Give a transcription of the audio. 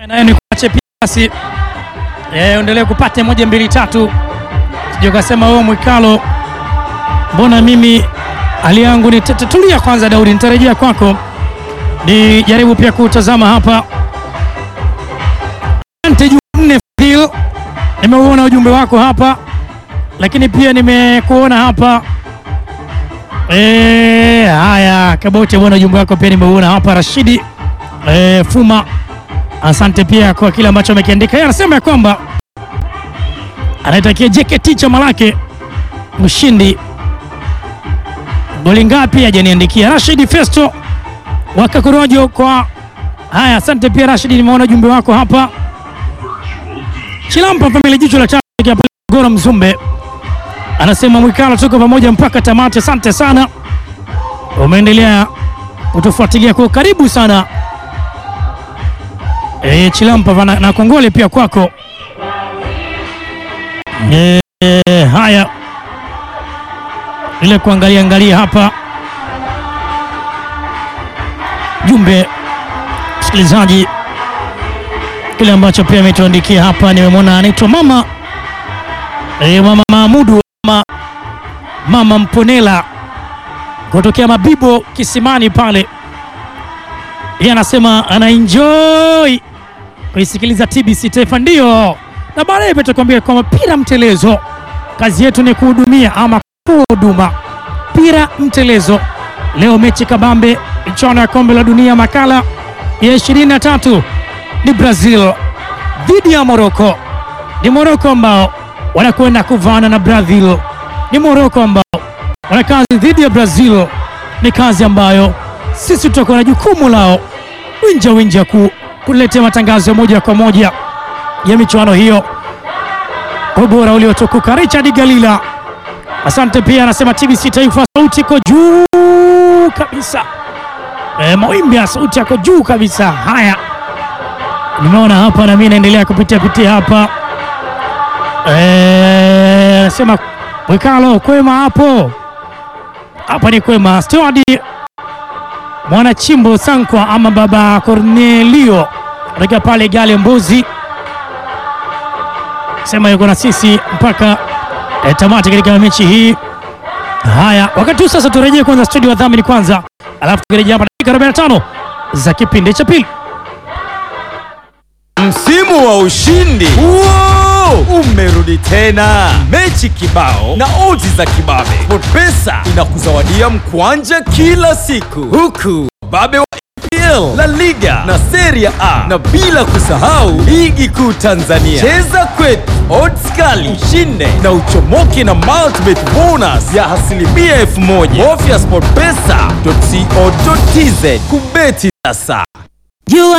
nayo ni kuache pia basi eh, endelee kupata moja mbili tatu, sije ukasema wewe Mwikalo, mbona mimi hali yangu ni tete. Tulia kwanza Daudi, nitarejea kwako, ni jaribu pia kutazama hapa. Asante Jumanne Fadhil, nimeuona ujumbe wako hapa, lakini pia nimekuona hapa e, haya Kabote bwana, ujumbe wako pia nimeuona hapa. Rashidi e, Fuma, asante pia kwa kile ambacho amekiandika. Yeye anasema ya kwamba anaitakia JKT chama lake mshindi goli ngapi hajaniandikia. Rashidi Festo wakakorojo kwa haya, asante pia Rashidi, nimeona ujumbe wako hapa. Chilampa familia jicho la tatu Gora Mzumbe anasema Mwikalo, tuko pamoja mpaka tamati. Asante sana, umeendelea kutufuatilia kwa karibu sana. E, Chilampa na, na kongole pia kwako. E, e, haya ile kuangalia angalia hapa jumbe msikilizaji, kile ambacho pia ametuandikia hapa, nimemwona anaitwa mama e, mama Mahmudu mama, mama Mponela kutokea Mabibo Kisimani pale, yeye anasema ana enjoy kuisikiliza TBC Taifa, ndio na baadaye patakwambia kwamba pira mtelezo, kazi yetu ni kuhudumia ama huduma pira mtelezo. Leo mechi kabambe, michuano ya kombe la dunia, makala ya 23 ni Brazil dhidi ya Morocco. Ni Morocco ambao wanakwenda kuvana na Brazil, ni Morocco ambao wana kazi dhidi ya Brazil. Ni kazi ambayo sisi tutakuwa na jukumu lao winja winja ku kuletea matangazo moja kwa moja ya michuano hiyo kwa ubora uliotukuka. Richard Galila Asante pia anasema TBC Taifa, sauti iko juu kabisa. E, mawimbi ya sauti yako juu kabisa. Haya, nimeona hapa na mimi naendelea kupitia pitia hapa. E, anasema Mwikalo, kwema hapo? Hapa ni kwema. Stewadi mwana chimbo Sankwa ama baba Cornelio katika pale Gale Mbuzi sema yuko na sisi mpaka E, tamati katika mechi hii. Haya, wakati huu sasa turejee kwanza studio wadhamini kwanza, alafu tukirejea hapa dakika 45 za kipindi cha pili. Msimu wa ushindi Wow! umerudi tena, mechi kibao na odds za kibabe. SportPesa inakuzawadia mkwanja kila siku, huku babe wa EPL, La Liga na Serie A, na bila kusahau ligi kuu Tanzania. Cheza kwetu, odds kali, ushinde na uchomoke na multibet bonus ya asilimia elfu moja. Bofya sportpesa.co.tz kubeti sasa. You